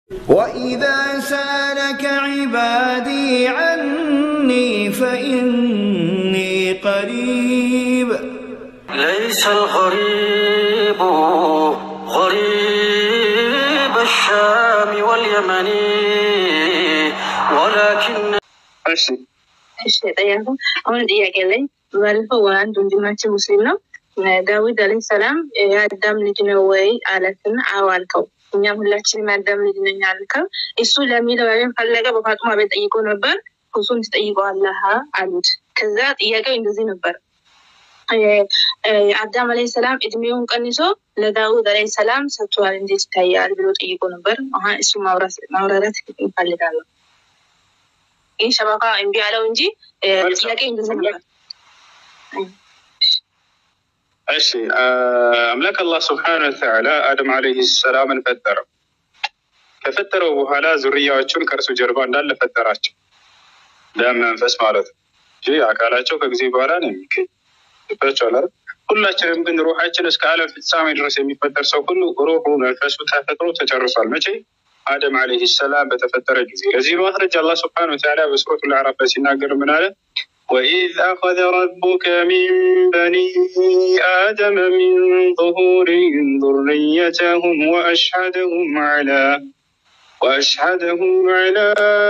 وإذا سالك عبادي عني فإني قريب ليس الغريب غريب الشام واليمن ولكن እሺ እሺ ጠያቁ አሁን ጥያቄ ላይ ባለፈው አንድ ወንድማችን ሙስሊም ነው ዳዊት አለህ ሰላም የአዳም ልጅ ነው ወይ አለትና አዎ አልከው እኛም ሁላችንም የአዳም ልጅ ነኝ አልከው እሱ ለሚለው ያለን ፈለገ በፋጡማ ቤት ጠይቆ ነበር እሱን ትጠይቀዋለህ አሉት ከዛ ጥያቄው እንደዚህ ነበር አዳም አለህ ሰላም እድሜውን ቀንሶ ለዳዊት አለህ ሰላም ሰጥቷል እንዴት ይታያል ብሎ ጠይቆ ነበር አሁን እሱ ማብራራት ይፈልጋለሁ ይህ ሸበካ እምቢ አለው እንጂ ጥያቄ እንደዚህ ነበር እሺ አምላክ አላህ ስብሓነ ወተዓላ አደም ዓለይህ ሰላምን ፈጠረው። ከፈጠረው በኋላ ዙርያዎቹን ከእርሱ ጀርባ እንዳለ ፈጠራቸው። ደም መንፈስ ማለት ነው እንጂ አካላቸው ከጊዜ በኋላ ነው የሚገኝ ይባቸዋል። ሁላችንም ግን ሩሓችን እስከ ዓለም ፍጻሜ ድረስ የሚፈጠር ሰው ሁሉ ሩሑ መንፈሱ ተፈጥሮ ተጨርሷል። መቼ? አደም ዓለይህ ሰላም በተፈጠረ ጊዜ። ለዚህ ማስረጃ አላህ ስብሓነ ወተዓላ በሱረቱል አዕራፍ ላይ ሲናገር ምን አለ? وإذ أخذ ربك من بني آدم من ظهورهم ذريتهم وأشهدهم على وأشهدهم على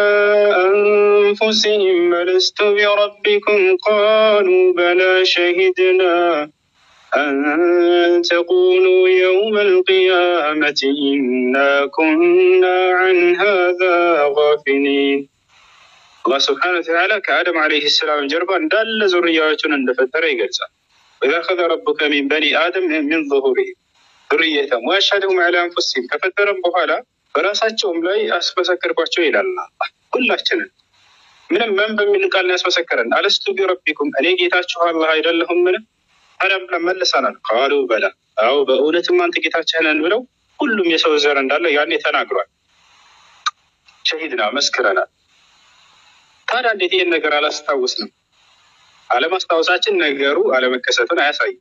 أنفسهم ألست بربكم قالوا بلى شهدنا أن تقولوا يوم القيامة إنا كنا عن هذا غافلين አላህ ስብሐነ ወተዓላ ከአደም ዓለይሂ ሰላም ጀርባ እንዳለ ዙርያዎቹን እንደፈጠረ ይገልጻል። ወኢዝ አኸዘ ረቡከ ሚን በኒ አደም ሚን ዙሁሪሂም ዙርየተሁም ወአሽሀደሁም ዐላ አንፉሲሂም ከፈጠረም በኋላ በራሳቸውም ላይ አስመሰከርኳቸው ይላል። አላህ ሁላችንን ምንም ምን በሚል ቃል ነው ያስመሰከረን? አለስቱ ቢረቢኩም እኔ ጌታችሁ አላህ አይደለሁም? ምን ታዲያ ብለን መልሰናል። ቃሉ በላ አዎ በእውነትም አንተ ጌታችን ነን ብለው ሁሉም የሰው ዘር እንዳለ ያኔ ተናግሯል። ሸሂድና መስክረናል። ታዲያ እንዴት ይህን ነገር አላስታውስንም? አለማስታወሳችን ነገሩ አለመከሰቱን አያሳይም።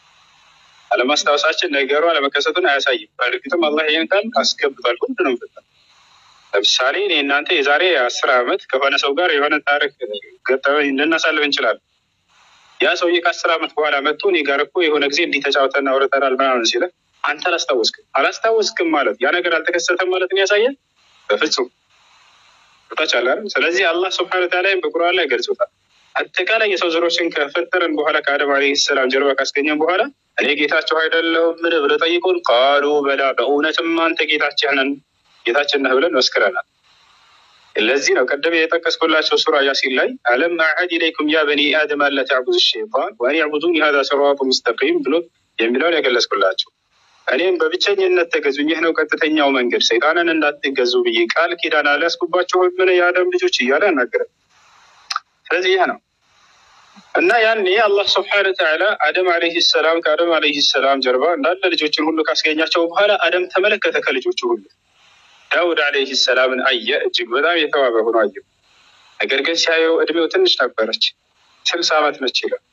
አለማስታወሳችን ነገሩ አለመከሰቱን አያሳይም። በእርግጥም አላህ ይህን ቃል አስገብቷል። ሁሉንም ፍጠር ለምሳሌ እኔ እናንተ የዛሬ አስር ዓመት ከሆነ ሰው ጋር የሆነ ታሪክ ገጠመኝ ልናሳልፍ እንችላለን። ያ ሰውዬ ከአስር ዓመት በኋላ መጥቶ እኔ ጋር እኮ የሆነ ጊዜ እንዲህ ተጫውተን አውርተናል ምናምን ሲለ አንተ አላስታወስክም። አላስታወስክም ማለት ያ ነገር አልተከሰተም ማለት ያሳያል? በፍጹም ታቻለ። ስለዚህ አላህ ስብሐነ ወተዓላ በቁርአን ላይ ገልጾታል። አጠቃላይ የሰው ዘሮችን ከፈጠረን በኋላ ከአደም ዓለይሂ ሰላም ጀርባ ካስገኘን በኋላ እኔ ጌታቸው አይደለሁም ምን ብለው ጠይቁን። ቃሉ በላ በእውነትም አንተ ጌታችን ነን ጌታችን ነህ ብለን መስክረናል። ለዚህ ነው ቀደም የጠቀስኩላቸው ሱራ ያሲን ላይ አለም አዕሀድ ኢለይኩም ያ በኒ አደም አላ ተዕቡዱ ሸይጣን ወአን ያዕቡዱኒ ሀዛ ሲራጡ ሙስተቂም ብሎ የሚለውን የገለጽኩላቸው እኔም በብቸኝነት ተገዙኝ፣ ይህ ነው ቀጥተኛው መንገድ፣ ሰይጣንን እንዳትገዙ ብዬ ቃል ኪዳን አልያዝኩባችሁ ምን የአደም ልጆች እያለ ያናገረ። ስለዚህ ይህ ነው እና ያኔ አላህ ስብሐነ ወተዓላ አደም ዓለይሂ ሰላም ከአደም ዓለይሂ ሰላም ጀርባ እንዳለ ልጆችን ሁሉ ካስገኛቸው በኋላ አደም ተመለከተ ከልጆቹ ሁሉ ዳውድ ዓለይሂ ሰላምን አየ። እጅግ በጣም የተዋበ ሆኖ አየው። ነገር ግን ሲያየው እድሜው ትንሽ ነበረች፣ ስልሳ ዓመት ነች ይላል።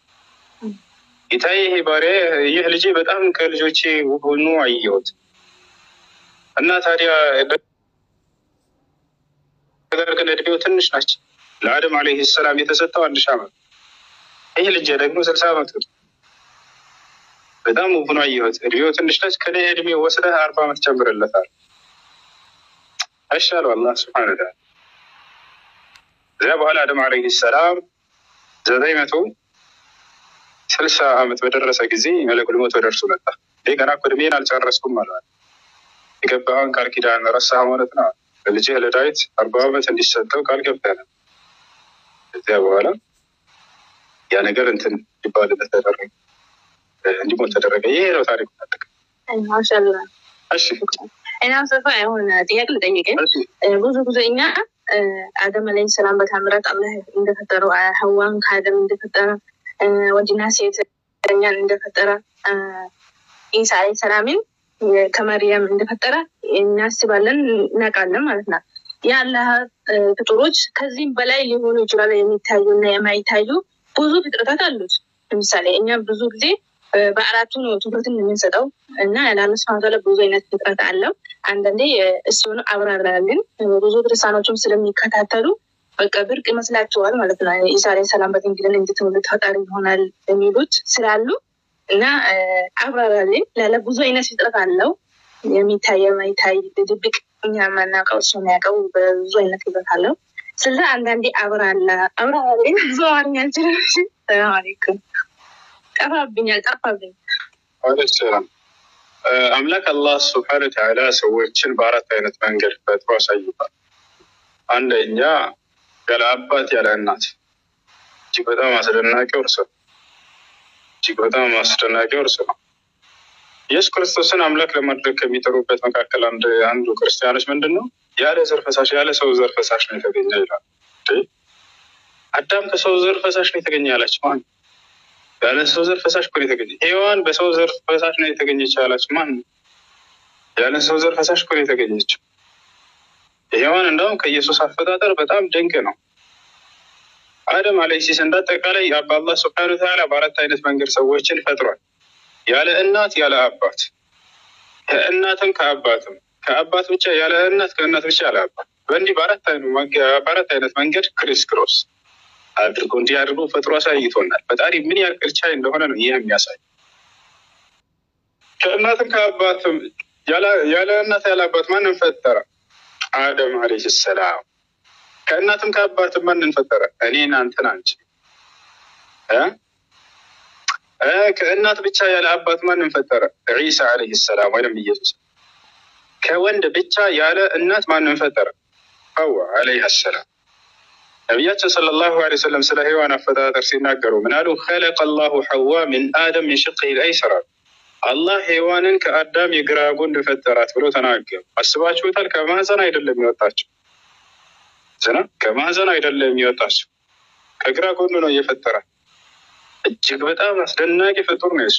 ጌታዬ ይሄ ባሪያ ይህ ልጄ በጣም ከልጆቼ ውብ ሆኖ አየሁት እና ታዲያ ነገር ግን እድሜው ትንሽ ናች። ለአደም ዓለይሂ ሰላም የተሰጠው አንድ ሺህ ዓመት ይህ ልጄ ደግሞ ስልሳ ዓመት በጣም ውብ ሆኖ አየሁት። እድሜው ትንሽ ነች። ከኔ እድሜ ወስደህ አርባ ዓመት ጨምርለታል። አይሻለው አላህ ስብሐነ ወተዓላ። እዚያ በኋላ አደም ዓለይሂ ሰላም ዘጠኝ መቶ ስልሳ ዓመት በደረሰ ጊዜ መለኩል ሞት ወደ እርሱ መጣ። ይህ ገና እኮ እድሜን አልጨረስኩም ማለት የገባኸውን ቃል ኪዳን ረሳህ ማለት ነው። ለልጅህ ለዳዊት አርባ ዓመት እንዲሰጠው ቃል ገብተህ ነው። ከዚያ በኋላ ያ ነገር እንትን ሊባልለት ተደረገ፣ እንዲሞት ተደረገ። ይሄ ነው ታሪኩ። ማሻላ እሺ እና ሰፋ የሆነ ጥያቄ ልጠይቅህ። ብዙ ጊዜ እኛ አደም አለይሂ ሰላም በታምራት አላህ እንደፈጠረው ሀዋን ከአደም እንደፈጠረ ወንድና ሴት እኛን እንደፈጠረ ኢሳ አለይሂ ሰላምን ከመርየም እንደፈጠረ እናስባለን እናውቃለን ማለት ነው። የአላህ ፍጡሮች ከዚህም በላይ ሊሆኑ ይችላሉ። የሚታዩ እና የማይታዩ ብዙ ፍጥረታት አሉት። ለምሳሌ እኛ ብዙ ጊዜ በአራቱ ነው ትኩረትን የምንሰጠው እና ለአላህ ሱብሃነሁ ወተዓላ ብዙ አይነት ፍጥረት አለው። አንዳንዴ እሱን አብራራልን ብዙ ክርስቲያኖችም ስለሚከታተሉ በቃ ብርቅ ይመስላቸዋል ማለት ነው። ኢሳ ዓለይሂ ሰላም በድንግልና እንድትወለድ ፈጣሪ ይሆናል የሚሉት ስላሉ እና አብራራልን ላለ ብዙ አይነት ፍጥረት አለው የሚታይ የማይታይ ድብቅ እኛ የማናውቀው እሱ የሚያውቀው በብዙ አይነት ፍጥረት አለው። ስለዚ አንዳንዴ አብራላ አብራራልን ብዙ አማርኛ አልችልም። ሰላም አለይኩም ጠፋብኛል ጠፋብኝ። አለይሂ ሰላም አምላክ አላህ ስብሐነ ወተዓላ ሰዎችን በአራት አይነት መንገድ ፈጥሮ አሳይቷል። አንደኛ ያለ አባት ያለ እናት እጅግ በጣም አስደናቂው እርሱ ነው። እጅግ በጣም አስደናቂው እርሱ ነው። ኢየሱስ ክርስቶስን አምላክ ለማድረግ ከሚጠሩበት መካከል አንድ አንዱ ክርስቲያኖች ምንድን ነው ያለ ዘር ፈሳሽ ያለ ሰው ዘር ፈሳሽ ነው የተገኘ ይላል። አዳም ከሰው ዘር ፈሳሽ ነው የተገኘ ያላቸው ማን? ያለ ሰው ዘር ፈሳሽ እኮ ነው የተገኘ። ሔዋን በሰው ዘር ፈሳሽ ነው የተገኘች ያላቸው ማን? ያለ ሰው ዘር ፈሳሽ እኮ ነው የተገኘችው። ሔዋን እንደውም ከኢየሱስ አፈጣጠር በጣም ድንቅ ነው። አደም አለይሲስ እንዳጠቃላይ በአላህ ስብሐነ ወተዓላ በአራት አይነት መንገድ ሰዎችን ፈጥሯል። ያለ እናት ያለ አባት፣ ከእናትም ከአባትም፣ ከአባት ብቻ ያለ እናት፣ ከእናት ብቻ ያለ አባት፣ በእንዲህ በአራት አይነት መንገድ ክሪስ ክሮስ አድርጎ እንዲህ አድርጎ ፈጥሮ አሳይቶናል። ፈጣሪ ምን ያክል ቻይ እንደሆነ ነው ይህ የሚያሳይ። ከእናትም ከአባትም ያለ እናት ያለ አባት ማንን ፈጠረ? አደም አለይሂ ሰላም። ከእናትም ከአባትም ማንን ፈጠረ? እኔን አንተን አንቺ። ከእናት ብቻ ያለ አባት ማንን ፈጠረ? ዒሳ አለይሂ ሰላም ወይም ኢየሱስ። ከወንድ ብቻ ያለ እናት ማንን ፈጠረ? ሐዋ አለይሃ ሰላም። ነቢያችን ሰለላሁ ዐለይሂ ወሰለም ስለ ሔዋን አፈጣጠር ሲናገሩ ምን አሉ? ኸለቀ ላሁ ሐዋ ሚን አደም ሚን ሽቅሂ ልአይሰር አላህ ሔዋንን ከአዳም የግራ ጎን ፈጠራት ብሎ ተናገሩ። አስባችሁታል? ከማህፀን አይደለም የሚወጣቸው ዝና ከማህፀን አይደለም የሚወጣቸው ከግራ ጎን ነው እየፈጠራት። እጅግ በጣም አስደናቂ ፍጡር ነው የሱ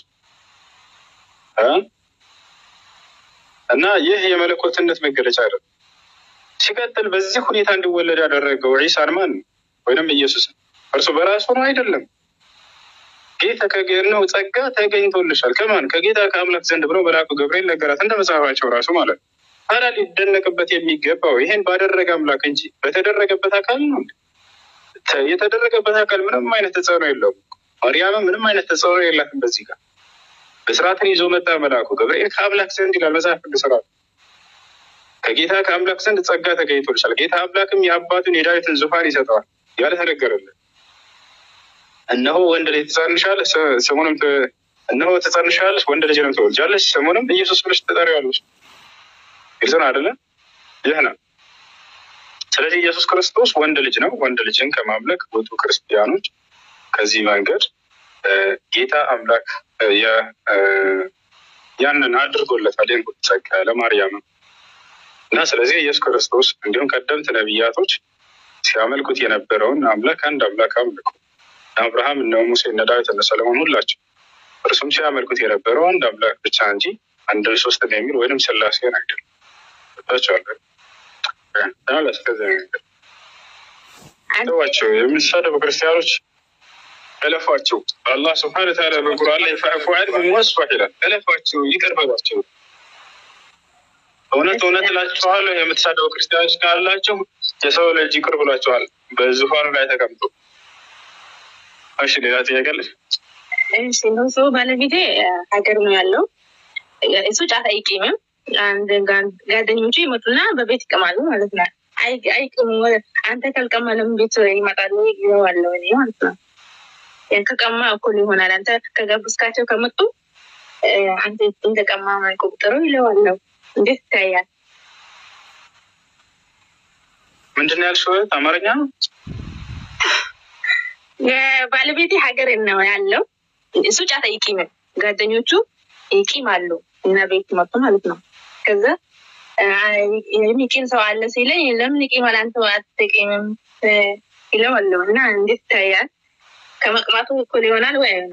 እና ይህ የመለኮትነት መገለጫ አይደለም። ሲቀጥል በዚህ ሁኔታ እንዲወለድ ያደረገው ዒሳን ማን ነው? ወይም ኢየሱስን እርሱ በራሱ ነው አይደለም። ጌታ ከገነው ጸጋ ተገኝቶልሻል ከማን ከጌታ ከአምላክ ዘንድ ብሎ መልአኩ ገብርኤል ነገራት፣ እንደ መጽሐፋቸው ራሱ ማለት ነው። ታዲያ ሊደነቅበት የሚገባው ይሄን ባደረገ አምላክ እንጂ በተደረገበት አካል ነው። የተደረገበት አካል ምንም አይነት ተጽዕኖ የለውም። ማርያምም ምንም አይነት ተጽዕኖ የላትም። በዚህ ጋር ብስራትን ይዞ መጣ መልአኩ ገብርኤል ከአምላክ ዘንድ ይላል መጽሐፍ ቅዱስ ራሱ ከጌታ ከአምላክ ዘንድ ጸጋ ተገኝቶልሻል። ጌታ አምላክም የአባቱን የዳዊትን ዙፋን ይሰጠዋል ያለ ተነገረልን። እነሆ ወንድ ልጅ ትጸንሻለሽ፣ ስሙንም እነሆ ትጸንሻለሽ፣ ወንድ ልጅንም ትወልጃለሽ፣ ስሙንም ኢየሱስ ብለሽ ትጠሪዋለሽ። ግልጽ ነው አይደለ? ይህ ነው። ስለዚህ ኢየሱስ ክርስቶስ ወንድ ልጅ ነው። ወንድ ልጅን ከማምለክ ውጡ ክርስቲያኖች። ከዚህ መንገድ ጌታ አምላክ ያንን አድርጎለታል። ይህን ጸጋ ለማርያምም እና ስለዚህ ኢየሱስ ክርስቶስ እንዲሁም ቀደምት ነቢያቶች ሲያመልኩት የነበረውን አምላክ አንድ አምላክ አምልኩ። አብርሃም እነ ሙሴ እነ ዳዊት እነ ሰለሞን ሁላቸው እርሱም ሲያመልኩት የነበረው አንድ አምላክ ብቻ እንጂ አንድ ሶስት የሚል ወይም ስላሴን አይደለም። ታቸዋለን ተዋቸው። የሚሳደቡ ክርስቲያኖች እለፏቸው። አላህ ስብሐነ ወተዓላ በቁርአን ላይ ፈዕፉ ዐንሁም ወስፈሕ ይላል። እለፏቸው፣ ይቅር በሏቸው። እውነት እውነት እላችኋለሁ የምትሳደቡ ክርስቲያኖች ካላችሁ የሰው ልጅ ይቅር ብሏቸዋል በዙፋኑ ላይ ተቀምጦ። እሺ ሌላ ጥያቄ አለሽ? እሺ ነው ሰው ባለቤቴ ሀገር ነው ያለው። እሱ ጫት አይቂምም። አንድ ጓደኞቹ ይመጡና በቤት ይቀማሉ ማለት ነው። አይቅሙ አንተ ካልቀማ ለምን ቤት ይመጣሉ ይለዋለሁ እኔ ማለት ነው። ከቀማ እኩል ይሆናል። አንተ ከጋብዝካቸው ከመጡ አንተ እንደቀማ ቁጥሩ ይለዋለሁ። እንዴት ይታያል? ምንድን ነው ያልሽው? አማርኛ ነው። የባለቤቴ ሀገር ነው ያለው። እሱ ጫት አይቂምም። ጓደኞቹ ይቂማሉ እና ቤት መጡ ማለት ነው። ከዛ የሚቂም ሰው አለ ሲለኝ ለምን ይቂማል አንተ አትቂምም ይለዋለሁ እና እንዴት ይታያል? ከመቅማቱ እኩል ይሆናል ወይ ነው?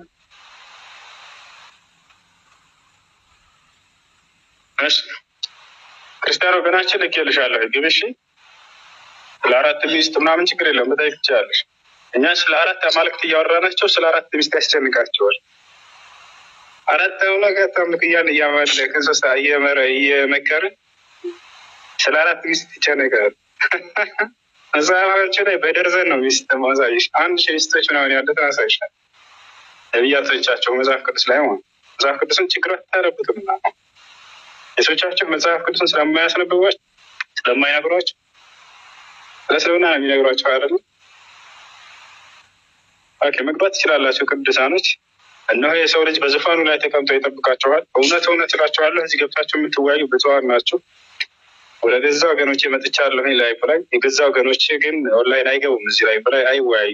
እሺ ክርስቲያን ወገናችን ልኬልሻለሁ ግብ እሺ። ስለ አራት ሚስት ምናምን ችግር የለም መጠየቅ ትችላለሽ። እኛ ስለ አራት አማልክት እያወራናቸው ስለ አራት ሚስት ያስጨንቃቸዋል። አራት አምላክ አታምልክ እያለ እያመለክ እንስሳ እየመረ እየመከረ ስለ አራት ሚስት ይጨነቃል። መጽሐፋቸው ላይ በደርዘን ነው ሚስት ማሳይሽ። አንድ ሺህ ሚስቶች ምናምን ያለት ማሳይሻል። ነቢያቶቻቸው መጽሐፍ ቅዱስ ላይ ማለት መጽሐፍ ቅዱስን ችግር አታረቡትም እና የሰዎቻቸው መጽሐፍ ቅዱስን ስለማያስነብቧቸው ስለማይነግሯቸው ለስለምና ነው የሚነግሯቸው አይደለም። ኦኬ መግባት ትችላላቸው ቅዱሳኖች። እነሆ የሰው ልጅ በዙፋኑ ላይ ተቀምጦ ይጠብቃቸዋል። እውነት እውነት እላቸዋለሁ እዚህ ገብታችሁ የምትወያዩ ብፁዓን ናቸው። ወደ ገዛ ወገኖች መጥቻለሁ ላይ ላይ የገዛ ወገኖች ግን ኦንላይን አይገቡም። እዚህ ላይ ላይ አይወያዩ።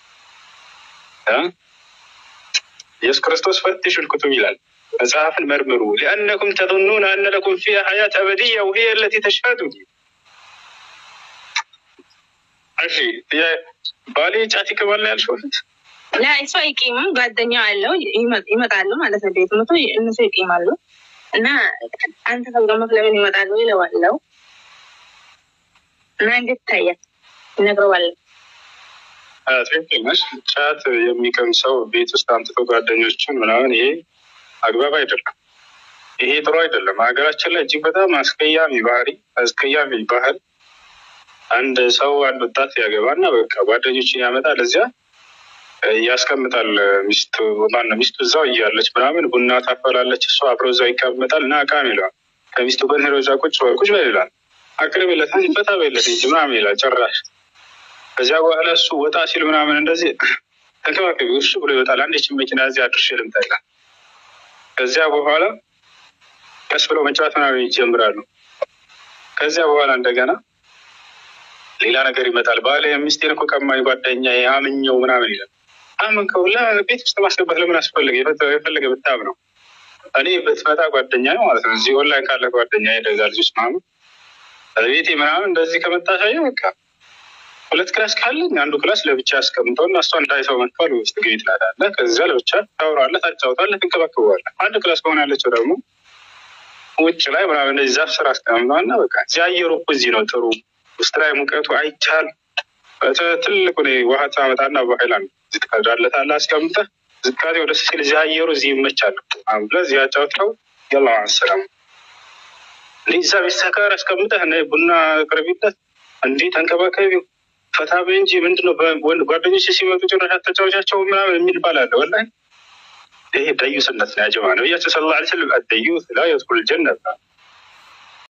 ኢየሱስ ክርስቶስ ፈትሹ ልኩቱብ ይላል። መጽሐፍን መርምሩ ሊአነኩም ተظኑን አነ ለኩም ፊሃ ሐያት አበድያ ወሂየ ለቲ ተሽሀዱ እሺ ባሌ ጫት ይቅማል ያልሽው ፊት ላ እሱ አይቂምም። ጓደኛው አለው ይመጣሉ ማለት ነው። ቤት መቶ እነሱ ይቂማሉ እና አንተ ከብረመት ለምን ይመጣሉ ይለዋለው እና እንዴት ይታያል ይነግረዋለን። ትክክል ነሽ። ጫት የሚቀም ሰው ቤት ውስጥ አምጥቶ ጓደኞችን ምናምን ይሄ አግባብ አይደለም። ይሄ ጥሩ አይደለም። ሀገራችን ላይ እጅግ በጣም አስቀያሚ ባህሪ፣ አስቀያሚ ባህል አንድ ሰው አንድ ወጣት ያገባና በቃ ጓደኞችን ያመጣል እዚያ ያስቀምጣል። ሚስቱ ማነው ሚስቱ እዛው እያለች ምናምን ቡና ታፈላለች፣ እሱ አብሮ እዛው ይቀመጣል እና እቃም ይለዋል። ከሚስቱ ጋር ሄዶ እዛ ቁጭ በል ቁጭ በል ይላል። አቅርብለት ፈታ በለት እንጂ ምናምን ይላል ጭራሽ። ከዚያ በኋላ እሱ ወጣ ሲል ምናምን እንደዚህ ተንከባከቢ እርሱ ብሎ ይወጣል። አንዴችን መኪና እዚህ አድርሼ ልምጣ ይላል። ከዚያ በኋላ ቀስ ብለው መጫወት ምናምን ይጀምራሉ። ከዚያ በኋላ እንደገና ሌላ ነገር ይመጣል። ባለ ሚስቴን እኮ ቀማኝ ጓደኛ አምኘው ምናምን ይላል። አመንከው ቤት ውስጥ ማስገባት ለምን አስፈለገ? የፈለገ ብታም ነው እኔ ብትመጣ ጓደኛ ነው ማለት ነው። እዚህ ኦንላይን ካለ ጓደኛ ደጋ ልጆች ምናምን ቤቴ ምናምን እንደዚህ ከመታሳየ በቃ ሁለት ክላስ ካለኝ አንዱ ክላስ ለብቻ ያስቀምጠው እና እሷ እንዳይሰው መጥቷል ውስጥ ግቢ ትላላለህ። ከዚያ ለብቻ ታውራለህ፣ ታጫውታለህ፣ ትንከባከባለህ። አንድ ክላስ ከሆነ ያለችው ደግሞ ውጭ ላይ ምናምን እንደዚህ ዛፍ ስራ አስቀምጠው እና በቃ እዚህ አየሩ እኮ እዚህ ነው ጥሩ ውስጥ ላይ ሙቀቱ አይቻል ትልቁ ውሃ ታመጣና በሀይላንድ ትቀዳለታለህ አስቀምጠህ ዝቃዜ ወደ ሲል እዚህ አየሩ እዚህ ይመቻል ብለህ እዚህ አጫውተው የላ ሰላም እንዲህ እዛ ቤት ሰካር አስቀምጠህ ቡና ቅርቢለት እንዲህ ተንከባከቢው ፈታ በይ እንጂ ምንድነው ጓደኞች ሲመጡ ጭራሽ አታጫውቻቸው ምናምን የሚል ባል አለ። ወላሂ ይሄ ደዩስነት ነው ያጀማ። ነቢያችን ሰለላሁ ዐለይሂ ወሰለም አደዩስ ላ የድኹሉል ጀነት